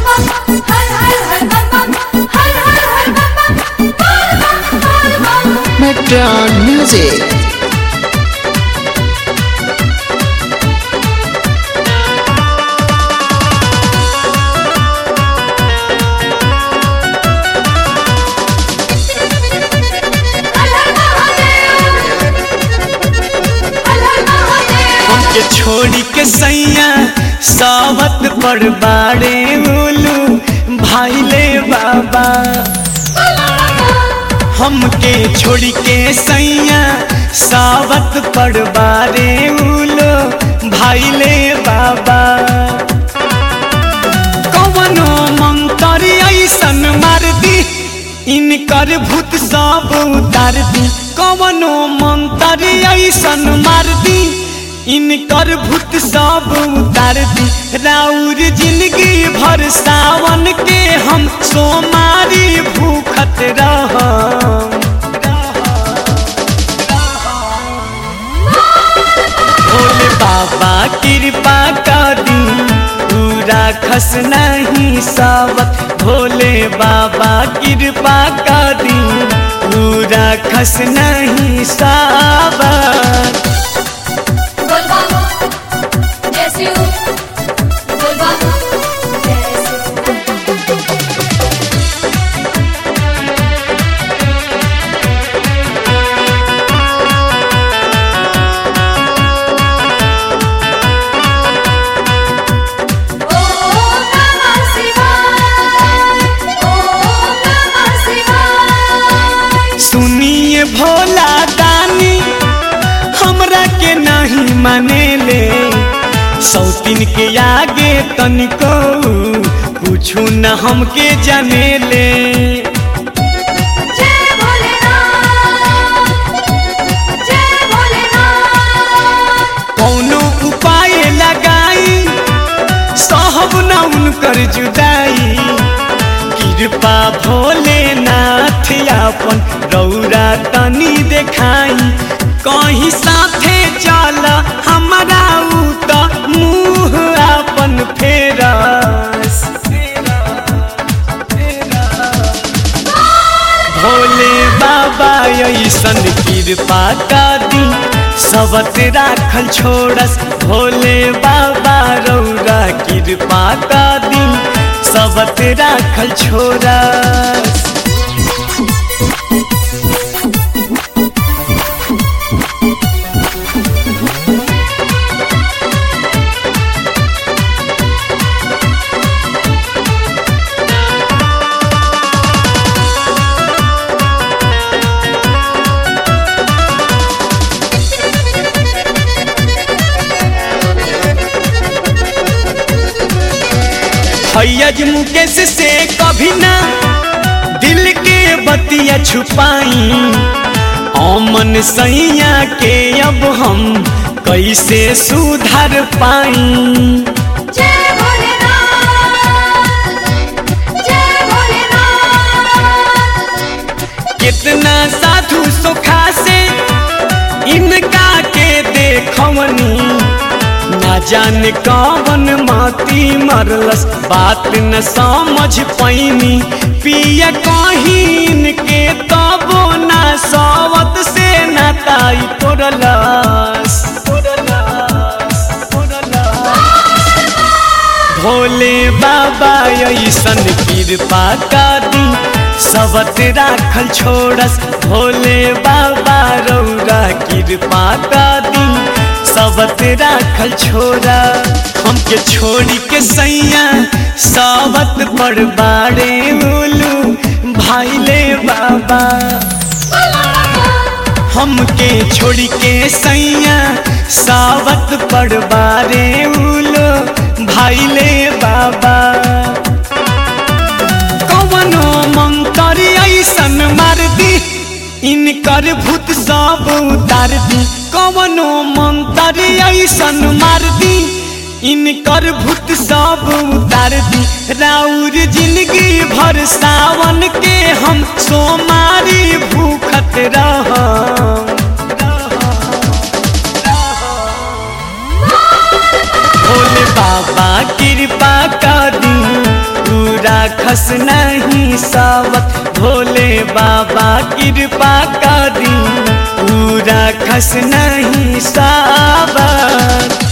बम हर हर हर बम बम हर हर हर बम बम बोल बम बोल बम Metron Music. हर हर महादेव हर हर महादेव हमके छोड़ी के सैया सावत पर बाड़े उलू भाईले बाबा हमके छोड़ी के सैया सावत पर बाड़े उलू भाईले बाबा कवनो मंत्र ऐसन मार दी इनकर भूत सब उतार दी कवनो मंत्र ऐसन मार दी इनकर भूत सब उतार दी राउर जिंदगी भर सावन के हम सोमारी भूखत रह भोले बाबा कृपा कर दी पूरा खस नहीं सावत भोले बाबा कृपा कर दी पूरा खस नहीं सावत बोल बम जैसे हूँ बोल बम जैसे ओम नमः शिवाय ओम नमः शिवाय सुनिए भोला दानी हमरा के नहीं माने ले सौतीन के आगे तनिको पूछू न हमके जाने ले जय भोलेनाथ जय भोलेनाथ कौनो उपाय लगाई सहब न उनकर जुदाई कृपा भोलेनाथ अपन रौरा तनी देखाई कहीं साथे चल हमारा उ त मुँह अपन फेरस भोले बाबा ऐसन कृपा कर दी सबत राखल छोड़स भोले बाबा रौरा कृपा कर दी सबत राखल छोड़स फैयज मुकेश से कभी ना दिल के बतिया छुपाई अमन सैया के अब हम कैसे सुधार पाई जय भोलेनाथ जय भोलेनाथ कितना साधु सुखा से इनका के देखवनी ना जाने कौन माती मरलस बात न समझ पैनी पिया कहीन के तबो ना सवत से नाताई तोड़लस तोड़लस तोड़लस भोले बाबा ऐसन कृपा कर दी सबत राखल छोड़स भोले बाबा रौरा कृपा कर दी सबत राखल छोड़ा हमके छोड़ी के सैया सावत पर बाड़े उलू भाईले बाबा हमके छोड़ी के सैया सावत पर बारे उलो भाईले बाबा कवनो मंत्र ऐसन मार दी इनकर भूत सब उतार दी कवनो मंत्र ऐसन मार दी इनकर भूत सब उतार दी राउर जिंदगी भर सावन के हम सोमारी भूखत रह भोले बाबा कृपा कर दी खस नहीं सावत भोले बाबा कृपा कर दी पूरा खस नहीं सावत